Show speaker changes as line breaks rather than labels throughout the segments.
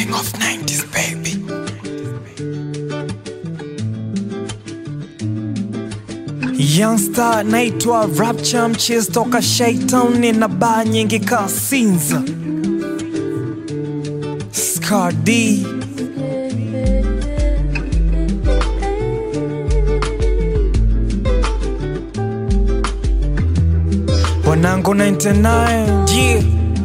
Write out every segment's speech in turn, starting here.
king of 90s baby. Youngster naitwa Rapture mchizi toka Shaitan, nina baa nyingi kasinza Scar D wanangu 99 yeah.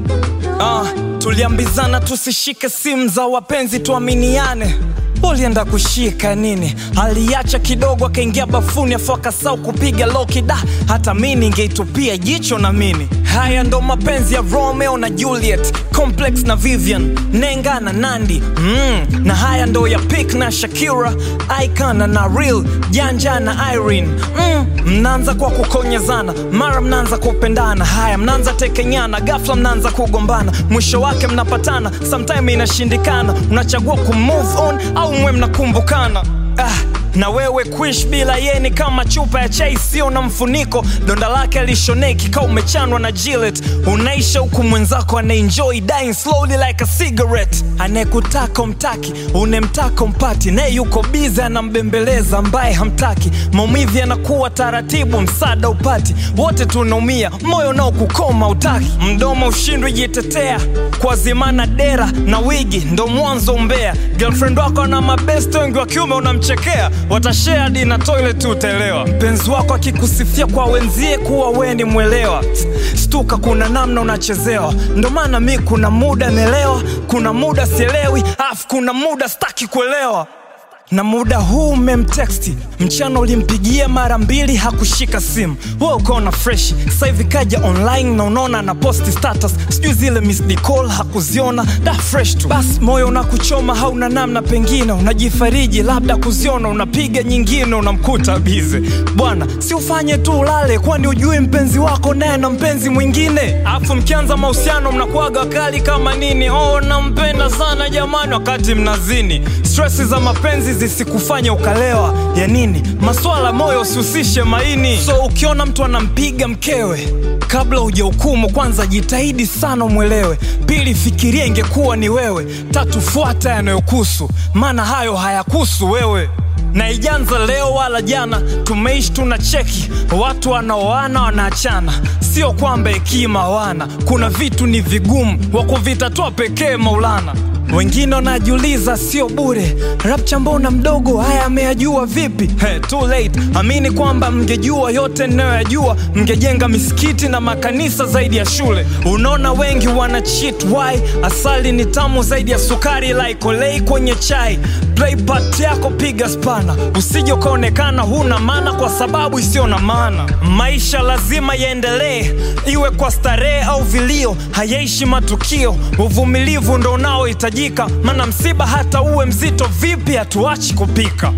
Uh, tuliambizana tusishike simu za wapenzi tuaminiane ulienda kushika nini aliacha kidogo akaingia bafuni afu akasau kupiga loki da hata mi ningeitupia jicho na mini haya ndo mapenzi ya romeo na juliet complex na vivian nenga na nandi mm, na haya ndo ya pik na shakira icon na real janja na irene mm, mnaanza kwa kukonyezana mara mnaanza kupendana haya mnaanza tekenyana gafla mnaanza kugombana mwisho wake mnapatana sometime inashindikana unachagua kumove on au mwe mnakumbukana ah, na wewe kuish bila yeni kama chupa ya chai sio na mfuniko donda lake alishoneki ka umechanwa na Gillette unaisha huku mwenzako anaenjoy dying slowly like a cigarette anayekutaka umtaki unemtaka umpati naye yuko bize anambembeleza ambaye hamtaki maumivu yanakuwa taratibu msaada upati wote tunaumia moyo nao kukoma utaki mdomo ushindwi jitetea kwa zimana dera na wigi ndo mwanzo umbea girlfriend wako na mabest wengi wa kiume unamchekea watashare hadi na toilet utaelewa mpenzi wako akikusifia kwa wenzie kuwa we ni mwelewa stuka kuna namna unachezewa ndo maana mi kuna muda naelewa kuna muda sielewi afu kuna muda staki kuelewa na muda huu umemteksti mchana ulimpigia mara mbili hakushika simu we ukaona fresh sasa hivi kaja online na unaona na posti status sijui zile missed call hakuziona da fresh tu basi moyo unakuchoma hauna namna pengine unajifariji labda kuziona unapiga nyingine unamkuta bize bwana si ufanye tu ulale kwani ujui mpenzi wako naye na mpenzi mwingine afu mkianza mahusiano mnakuaga kali kama nini oh nampenda sana jamani wakati mnazini stresi za mapenzi zisikufanye ukalewa ya nini maswala moyo usihusishe maini so ukiona mtu anampiga mkewe kabla hujahukumu kwanza jitahidi sana umwelewe pili fikiria ingekuwa ni wewe tatu fuata yanayokusu maana hayo hayakusu wewe na ijanza leo wala jana tumeishi tuna cheki watu wanaoana wanaachana sio kwamba hekima hawana kuna vitu ni vigumu wa kuvitatua pekee maulana wengine wanajiuliza sio bure rapcha mbona mdogo haya ameyajua vipi hey, too late amini kwamba mngejua yote ninayoyajua mngejenga misikiti na makanisa zaidi ya shule unaona wengi wana cheat why asali ni tamu zaidi ya sukari laikolei kwenye chai play part yako piga spana usije ukaonekana huna maana kwa sababu isiyo na maana maisha lazima yaendelee iwe kwa starehe au vilio hayaishi matukio uvumilivu ndo unaohitajika maana msiba hata uwe mzito vipi hatuachi kupika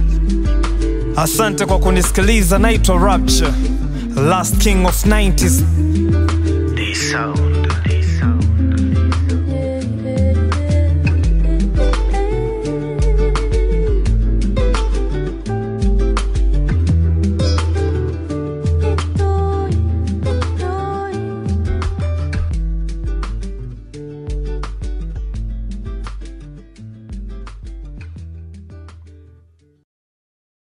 asante kwa kunisikiliza naitwa rapture last king of 90s
This sound.